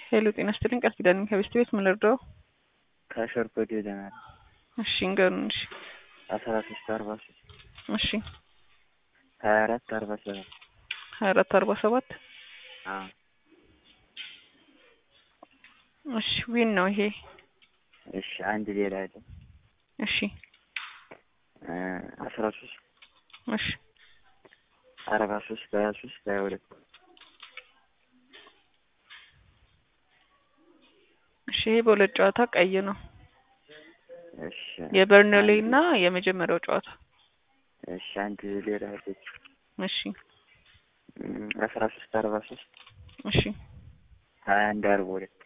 ሄሎ ጤና ይስጥልኝ ቃል ኪዳን ከቤስት ቤት ምን ልርዳው? ከሸርኮቴ ደናል እሺ እንገሩን። እሺ አስራ ሶስት አርባ ሶስት እሺ ሀያ አራት አርባ ሰባት ሀያ አራት አርባ ሰባት አዎ እሺ ዊን ነው ይሄ። እሺ አንድ ሌላ አለ እሺ አስራ ሶስት እሺ አርባ ሶስት ሀያ ሶስት ሀያ ሁለት እሺ ይሄ በሁለት ጨዋታ ቀይ ነው። እሺ የበርንሌ እና የመጀመሪያው ጨዋታ እሺ አንድ ሌላ አለች እሺ አስራ ሶስት አርባ ሶስት እሺ ሀያ አንድ አርባ ሁለት